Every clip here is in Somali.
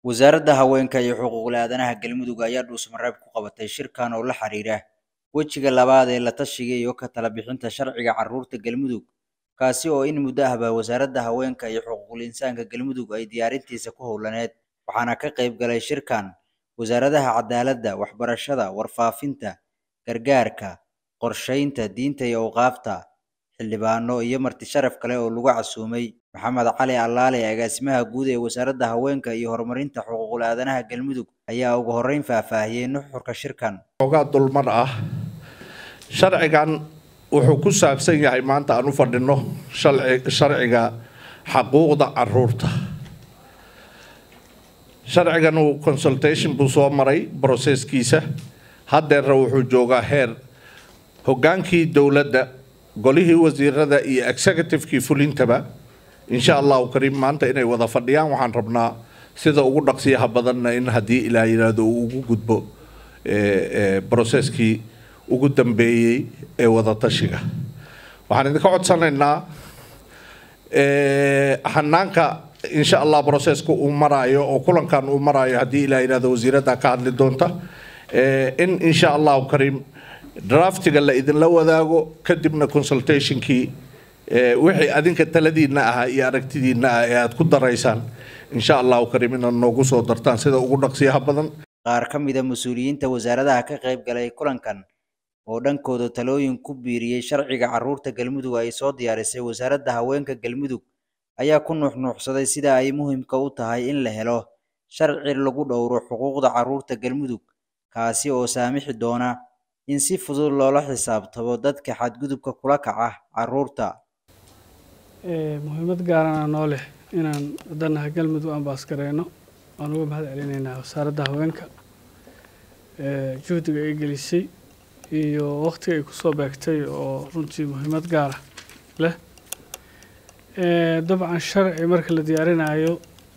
Wasaaradda Haweenka iyo Xuquuqul Aadanaha Galmudug ayaa dhuusamareeb ku qabatay shirkan oo la xiriira wejiga labaad ee la tashiga iyo ka tala bixinta sharciga carruurta Galmudug kaasi oo in muddo ahba Wasaaradda Haweenka iyo Xuquuqul Insaanka Galmudug ay diyaarintiisa ku howlaneed waxaana ka qayb galay shirkan wasaaradaha cadaaladda, waxbarashada, warfaafinta, gargaarka, qorsheynta, diinta iyo awqaafta, xildhibaano iyo marti sharaf kale oo lagu casuumay Maxamed Cali Allaale agaasimaha guud ee Wasaaradda Haweenka iyo Horumarinta Xuquuqul Aadanaha Galmudug ayaa ugu horreyn faahfaahiyey nuxurka shirkan ogaa dulmar ah sharcigan wuxuu ku saabsan yahay maanta aan u fadhino sharciga xaquuqda caruurta sharcigan uu consultation buu soo maray broseskiisa haddeerna wuxuu joogaa heer hoggaankii dowladda golihii wasiirada iyo executivekii fulintaba insha allahu kariim maanta inay wada fadhiyaan waxaan rabnaa sida ugu dhaqsiyaha badanna in haddii ilaa yidhaahdo uu ugu gudbo broseskii ugu dambeeyey ee wada tashiga waxaan idinka codsanaynaa hanaanka insha allah broseska uu maraayo oo kulankan uu maraayo haddii ilaa yidhahdo wasiiradda ka hadli doonta in insha allahu kariim draftiga la idinla wadaago kadibna consultationkii wixii adinka taladiina ahaa iyo aragtidiina ah ee aad ku daraysaan insha allahu kariim inaad noogu soo dartaan sida ugu dhaqsiyaha badan qaar ka mid a mas-uuliyiinta wasaaradaha ka qayb galay kulankan oo dhankooda talooyin ku biiriyey sharciga carruurta galmudug ay soo diyaarisay wasaaradda haweenka galmudug ayaa ku nuuxnuuxsaday sida ay muhiimka u tahay in la helo sharci lagu dhowro xuquuqda carruurta galmudug kaasi oo saamixi doona in si fudud loola xisaabtamo dadka xadgudubka kula kaca carruurta muhiimad gaarana noo leh inaan wadanaha galmudug aan baasgareyno waan uga mahad celinaynaa wasaaradda haweenka juhdiga ay gelisay iyo waqtiga ay kusoo beegtay oo runtii muhiimad gaara leh dabcan sharci marka la diyaarinayo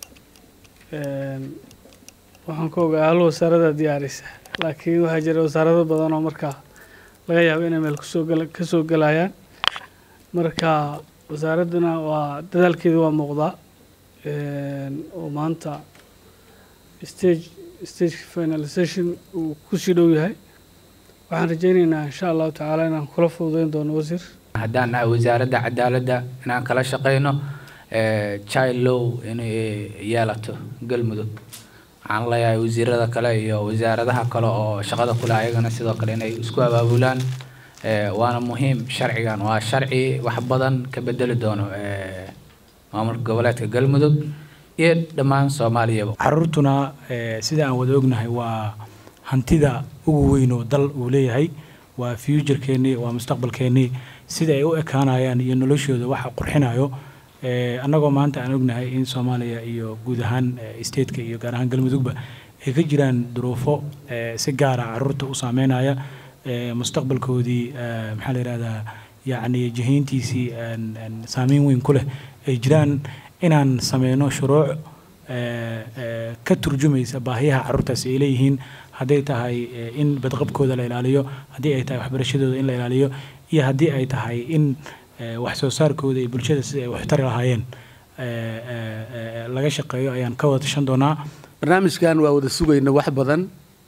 waxaan ka ogaa hal wasaarada diyaarisa laakiin waxaa jira wasaarado badan oo markaa laga yaabo inay meel kusoo gala kasoo gelayaan marka wasaaradduna waa dadaalkeeda waa muuqdaa oo maanta stage stage finalization uu kusii dhow yahay waxaan rajeyneynaa insha allahu tacaala inaan kula fududeyn doono wasiir haddaan nahay wasaaradda cadaaladda inaan kala shaqeyno child law inay yeelato galmudug waxaan leeyahay wasiirada kale iyo wasaaradaha kale oo shaqada kule ayagana sidoo kale inay isku abaabulaan waana muhiim sharcigan waa sharci wax badan ka bedeli doono maamulka goboleedka galmudug iyo dhammaan soomaaliyaba caruurtuna sida aan wada ognahay waa hantida ugu weyn oo dal uu leeyahay waa futurekeennii waa mustaqbalkeennii sida ay u ekaanayaan iyo noloshooda waxa qurxinayo annagoo maanta aan ognahay in soomaaliya iyo guud ahaan stateka iyo gaar ahaan galmudugba ay ka jiraan duruufo si gaara caruurta u saameynaya mustaqbalkoodii maxaa la yihahdaa yacni jihayntiisii saameyn weyn ku leh ay jiraan inaan sameyno shuruuc ka turjumaysa baahiyaha carruurtaasi ay leeyihiin hadday tahay in badqabkooda la ilaaliyo haddii ay tahay waxbarashadooda in la ilaaliyo iyo haddii ay tahay in wax soo saarkooda iyo bulshada sida ay waxtari lahaayeen laga shaqeeyo ayaan ka wada tashan doonaa barnaamijkan waa wada sugayna wax badan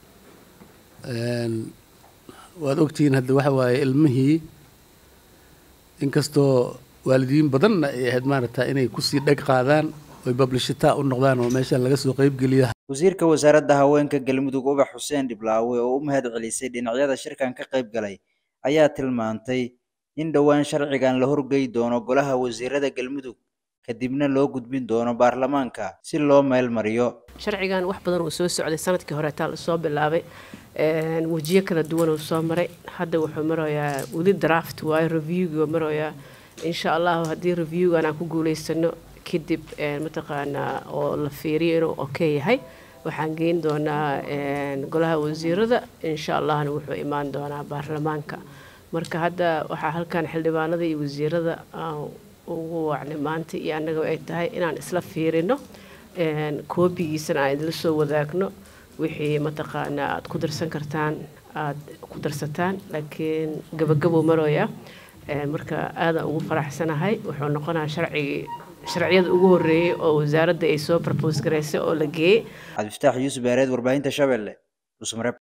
waad ogtihiin hadda waxa waaye ilmihii inkastoo waalidiin badanna ay ahayd maaragta inay kusii dheg qaadaan oy bablishita u noqdaan oo meeshan laga soo qeybgeliya wasiirka wasaaradda haweenka galmudug ubax xuseen dhiblaawe oo u mahad celisay dhinacyada shirkan ka qayb galay ayaa tilmaantay in dhowaan sharcigan la horgey doono golaha wasiirada galmudug kadibna loo gudbin doono baarlamaanka si loo meel mariyo sharcigan wax badan uu soo socday sanadkii horeetaa lasoo bilaabay wejiyo kala duwan uu soo maray hadda wuxuu marayaa weli draft waayo reviewgii marayaa insha allahu haddii reviewgan aan ku guuleysano kadib mataqaanaa oo la fiiriyo inuu okay yahay waxaan geyn doonaa golaha wasiirada insha allahna wuxuu imaan doonaa baarlamaanka marka hadda waxaa halkan xildhibaanada iyo wasiirada ugu wacnay maanta iyo annaga ay tahay inaan isla fiirino koobigiisana aan idila soo wadaagno wixii mataqaanaa aad ku darsan kartaan aada ku darsataan laakiin gabagabuu marooya marka aadaan ugu faraxsanahay wuxuu noqonaa sharcigii sharciyada ugu horreeyey oo wasaaradda ay soo propose garaysay oo la geeyey cabdifataax yuusuf beereed warbaahinta shabeelle dhuusmareeb